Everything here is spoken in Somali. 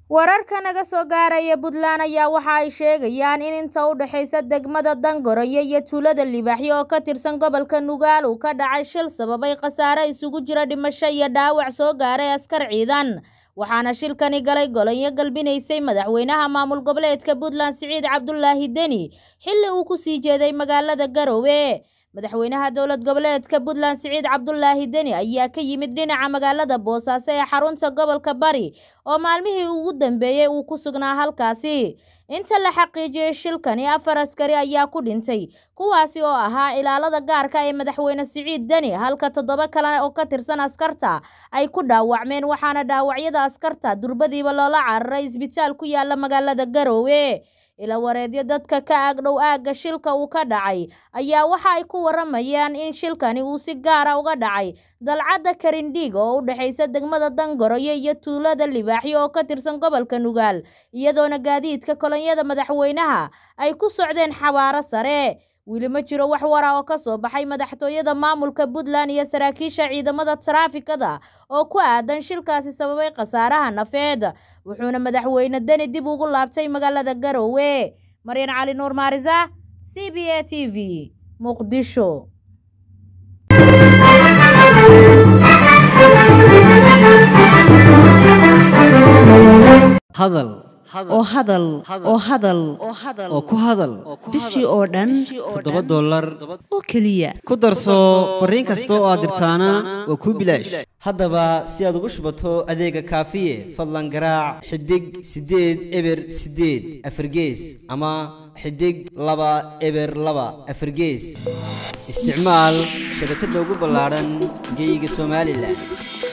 wararka naga soo gaaraya puntland ayaa waxa ay sheegayaan in inta u dhexaysa degmada dangoroyo iyo tuulada libaaxyo oo ka tirsan gobolka nugaal uu ka dhacay shil sababay khasaare isugu jira dhimasho iyo dhaawac soo gaaray askar ciidan waxaana shilkani galay golonyo galbinaysay madaxweynaha maamul goboleedka puntland siciid cabdulaahi deni xilli uu ku sii jeeday magaalada garowe madaxweynaha dowlad goboleedka puntland siciid cabdulaahi deni ayaa ka yimid dhinaca magaalada boosaaso ee xarunta gobolka bari oo maalmihii ugu dambeeyey uu ku sugnaa halkaasi inta la xaqiijiyey shilkani afar askari ayaa ku dhintay kuwaasi oo ahaa ilaalada gaarka ee madaxweyne siciid deni halka toddoba kale oo ka tirsan askarta ay ku dhaawacmeen waxaana dhaawacyada askarta durbadiiba loola cararay isbitaal ku yaala magaalada garowe ila wareedyo dadka ka agdhow aagga shilka uu ka dhacay ayaa waxa ay ku waramayaan in shilkani uu si gaara uga dhacay dalcadda karindhiig oo u dhexaysa degmada dangoroyo iyo tuulada libaaxyo oo ka tirsan gobolka nugaal iyadoona gaadiidka kolonyada madaxweynaha ay ku socdeen xabaaro sare weli ma jiro wax wara oo ka soo baxay madaxtooyada maamulka puntland iyo saraakiisha ciidamada taraafikada oo ku aadan shilkaasi sababay khasaaraha nafeed wuxuuna madaxweyne deni dib ugu laabtay magaalada garowe maryan cali nuur maarisa c b a t v muqdisho hadal oo hadal oo hadal oo ku hadal bishii oo dhan toddoba dollar oo keliya ku darso fariin kasta oo aad dirtaana waa kuu bilaash haddaba si aad ugu shubato adeega kaafiye fadlan garaac xidig siddeed eber siddeed afargees ama xidig laba eber laba afargees isticmaal shabakadda ugu ballaadhan geyga somalilan